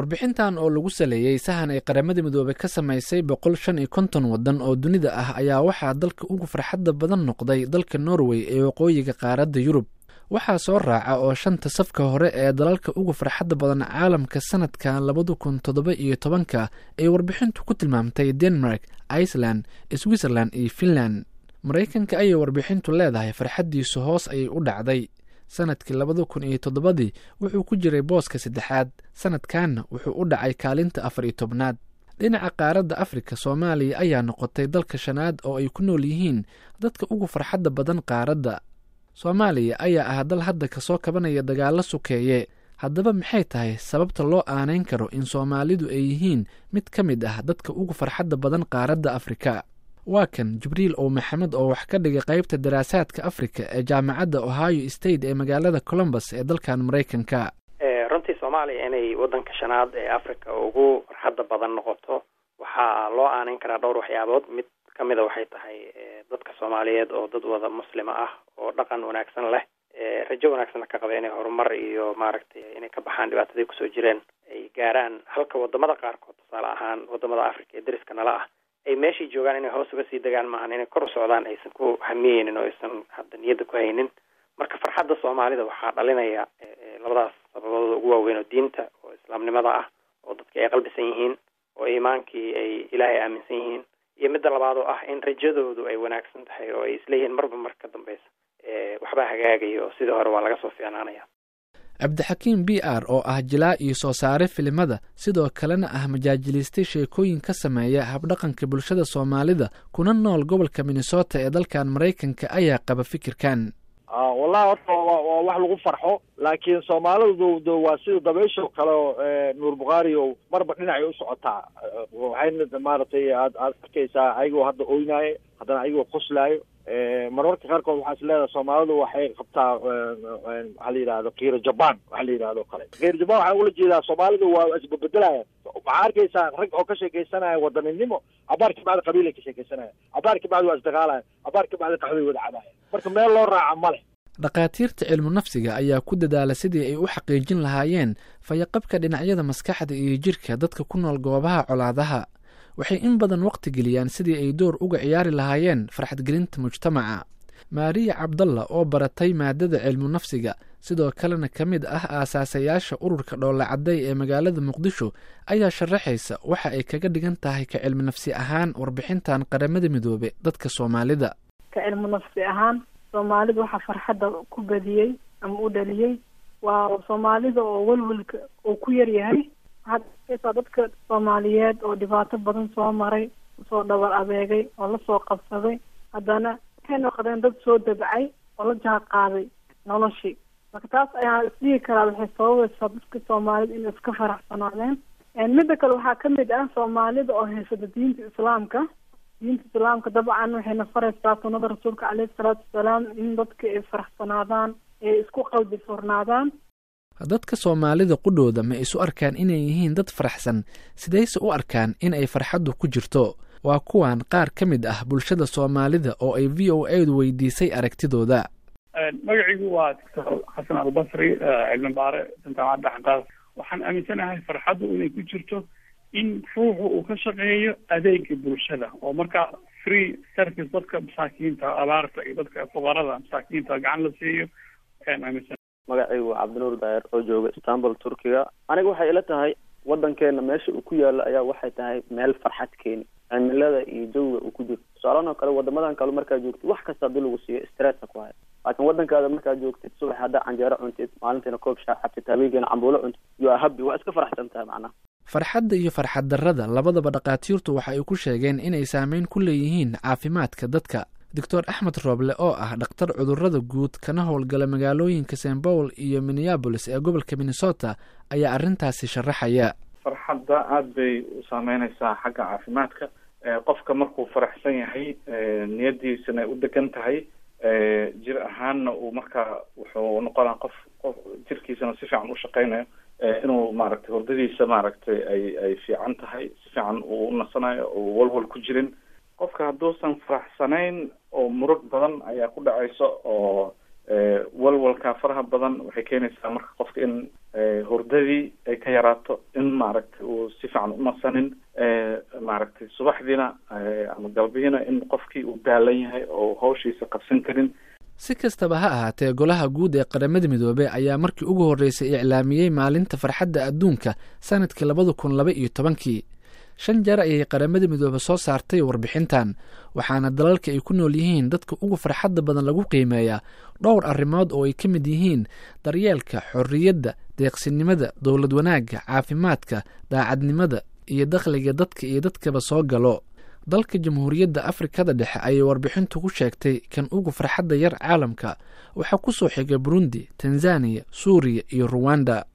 warbixintan oo lagu saleeyey sahan ay qaramada midoobey ka samaysay boqol shan iyo konton waddan oo dunida ah ayaa waxaa dalka ugu farxadda badan noqday dalka norway ee waqooyiga qaaradda yurub waxaa soo raaca oo shanta safka hore ee dalalka ugu farxadda badan caalamka sanadkan labada kun toddoba iyo tobanka ay warbixintu ku tilmaamtay denmark iceland switzerland iyo finland maraykanka ayay warbixintu leedahay farxaddiisu hoos ayay u dhacday sanadkii labada kun iyo toddobadii wuxuu ku jiray booska saddexaad sanadkanna wuxuu u dhacay kaalinta afar iyo tobnaad dhinaca qaaradda afrika soomaaliya ayaa noqotay dalka shanaad oo ay ku nool yihiin dadka ugu farxadda badan qaaradda soomaaliya ayaa ah dal hadda kasoo kabanaya dagaallo sukeeye haddaba maxay tahay sababta loo aanayn karo in soomaalidu ay yihiin mid ka mid ah dadka ugu farxadda badan qaaradda afrika waa kan jibriil ow maxamed oo wax ka dhigay qaybta daraasaadka afrika ee jaamacadda ohio state ee magaalada colombus ee dalkan maraykanka runtii soomaaliya inay waddanka shanaad ee africa ugu farxadda badan noqoto waxaa loo aanayn karaa dhowr waxyaabood mid ka mida waxay tahay dadka soomaaliyeed oo dad wada muslima ah oo dhaqan wanaagsan leh rajo wanaagsanna ka qaba inay horumar iyo maaragtay inay ka baxaan dhibaatadii kusoo jireen ay gaaraan halka wadamada qaarkood tusaale ahaan wadamada africa ee dariska nala ah ay meeshai joogaan inay hoos uga sii degaan maahan inay kor u socdaan aysan ku hamiyeynin oo aysan hadda niyadda ku haynin marka farxadda soomaalida waxaa dhalinaya labadaas sababadooda ugu waaweyn oo diinta oo islaamnimada ah oo dadki ay qalbisan yihiin oo iimaankii ay ilaahay aaminsan yihiin iyo midda labaad oo ah in rajadoodu ay wanaagsan tahay oo ay isleeyihiin marba mar ka dambeysa waxbaa hagaagaya oo sidii hore waa laga soo fiicnaanaya cabdixakiim b r oo ah jilaa iyo soo saare filimada sidoo kalena ah majaajiliistay sheekooyin ka sameeya habdhaqanka bulshada soomaalida kuna nool gobolka minnesota ee dalkan maraykanka ayaa qaba fikirkan wallahi horta waa wax lagu farxo laakiin soomaalidu d waa sida dabaysho kale oo nuur bukhaari o marba dhinacay u socotaa waxayna maaragtay aad aad arkaysaa ayagoo hadda oynayo haddana ayagoo qoslaayo marmarka qaarkood waxaa is leedahay soomaalidu waxay qabtaa waxaa la yidhahdo kiiro jaban waxa la yidhahdo kale kiiro jaban waxaa ula jeedaa soomaalidu waa isbabedelayan waxaa arkaysaa rag oo ka sheekaysanaya wadaninimo cabaar ka bacdi qabiilay ka sheekaysanaya cabaar ka bacdi waa isdagaalaya cabaar ka bacdi qaxday wada cabaya marka meel loo raaca ma leh dhakhaatiirta cilmu nafsiga ayaa ku dadaala sidii ay u xaqiijin lahaayeen fayaqabka dhinacyada maskaxda iyo jirka dadka ku nool goobaha colaadaha waxay in badan waqti geliyaan sidii ay door uga ciyaari lahaayeen farxadgelinta mujtamaca maariya cabdalla oo baratay maadada cilmu nafsiga sidoo kalena ka mid ah aasaasayaasha ururka dhoolacadday ee magaalada muqdisho ayaa sharaxaysa waxa ay kaga dhigan tahay ka cilmu nafsi ahaan warbixintan qaramada midoobe dadka soomaalida ka cilmu nafsi ahaan soomaalida waxaa farxadda ku badiyey ama u dhaliyey waa soomaalida oo welwelka uu ku yar yahay waxaad arkaysaa dadka soomaaliyeed oo dhibaato badan soo maray soo dhabar adeegay oo lasoo qabsaday haddana waxay noqdeen dad soo dabcay oo la jaan qaaday noloshii marka taas ayaa isdhihi karaa waxay sababaysaa dadka soomaalida inay iska faraxsanaadeen midda kale waxaa kamid ah soomaalida oo haysata diinta islaamka diinta islaamka dabcan waxayna faraysaa sunnada rasuulka caleyhi salaatu wasalaam in dadka ay faraxsanaadaan ay isku qalbi furnaadaan dadka soomaalida qudhooda ma isu arkaan inay yihiin dad faraxsan sidayse u arkaan in ay farxaddu ku jirto waa kuwan qaar ka mid ah bulshada soomaalida oo ay v o a du weydiisay aragtidooda magaciigu waa doctor xasan albasri cilmi baare jaamacadda xaqaas waxaan aaminsanahay farxaddu inay ku jirto in ruuxu uu ka shaqeeyo adeega bulshada oo markaa free service dadka masaakiinta abaarta iyo dadka fuqarada masaakiinta gacan la siiyo ayaan aaminsan magacaygu waa cabdinuur daayir oo jooga istanbul turkiga aniga waxay ila tahay waddankeena meesha uu ku yaalo ayaa waxay tahay meel farxad keeni cimilada iyo jawiga uu ku jiro tusaalahan oo kale wadamadan kale markaad joogtid wax kasta hadii lagu siiyo stressa ku haya laakiin waddankaada markaad joogtid subax haddaa canjeero cuntid maalintiina koob shaa cabtid habeenkiina cambuulo cuntid you are happy waa iska faraxsan tahay macnaha farxadda iyo farxad darrada labadaba dhakhaatiirtu waxa ay ku sheegeen inay saameyn ku leeyihiin caafimaadka dadka doctor axmed rooble oo ah dhakhtar cudurrada guud kana howlgala magaalooyinka st paul iyo minneabolis ee gobolka minnesota ayaa arrintaasi sharaxaya farxadda aada bay u saameyneysaa xagga caafimaadka qofka markuu faraxsan yahay niyadiisana u degan tahay jir ahaanna uu markaa wuxuu noqonaa qof qof jirkiisana si fiican u shaqeynayo inuu maaragtay hurdadiisa maaragtay ay ay fiican tahay si fiican uu u nasanayo oo walwal ku jirin qofka hadduusan faraxsanayn oo murug badan ayaa ku dhacayso oo walwalka faraha badan waxay keenaysaa marka qofka in hurdadii ay ka yaraato in maaragtay uu si fiican unasanin maaragtay subaxdiina ama galbihiina in qofkii uu daalan yahay oo hawshiisa qabsan karin si kastaba ha ahaatee golaha guud ee qaramada midoobey ayaa markii ugu horreysay iclaamiyey maalinta farxadda adduunka sanadkii labada kun laba iyo tobankii shan jeer ayay qaramada midoobe soo saartay warbixintan waxaana dalalka ay ku nool yihiin dadka ugu farxadda badan lagu qiimeeyaa dhowr arrimood oo ay ka mid yihiin daryeelka xorriyadda deeqsinimada dowlad wanaagga caafimaadka daacadnimada iyo dakhliga dadka iyo dadkaba soo galo dalka jamhuuriyadda afrikada dhexe ayay warbixintu ku sheegtay kan ugu farxadda yar caalamka waxaa ku soo xigay burundi tanzaniya suuriya iyo ruwanda